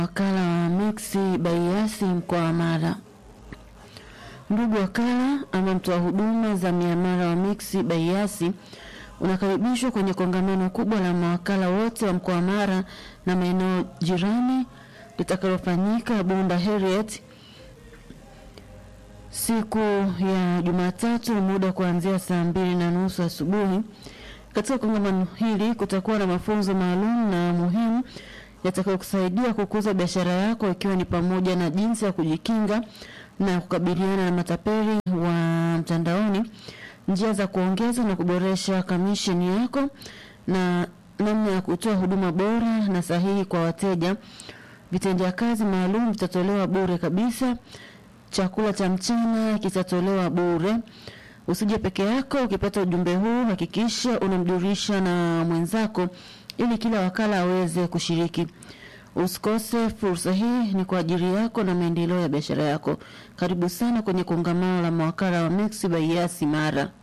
wakala wa Mixi Baiasi mkoa wa Mara. Ndugu wakala ama mtoa huduma za miamala wa Mixi Baiasi unakaribishwa kwenye kongamano kubwa la mawakala wote wa mkoa wa Mara na maeneo jirani litakalofanyika Bunda Harriet siku ya Jumatatu, muda kuanzia saa mbili na nusu asubuhi. Katika kongamano hili kutakuwa na mafunzo maalum na muhimu yatakayokusaidia kukuza biashara yako ikiwa ni pamoja na jinsi ya kujikinga na kukabiliana na matapeli wa mtandaoni, njia za kuongeza na kuboresha kamisheni yako na namna ya kutoa huduma bora na sahihi kwa wateja. Vitendea kazi maalum vitatolewa bure kabisa. Chakula cha mchana kitatolewa bure. Usije peke yako. Ukipata ujumbe huu, hakikisha unamjulisha na mwenzako ili kila wakala aweze kushiriki. Usikose fursa hii, ni kwa ajili yako na maendeleo ya biashara yako. Karibu sana kwenye kongamano la mawakala wa Mixx by Yasi Mara.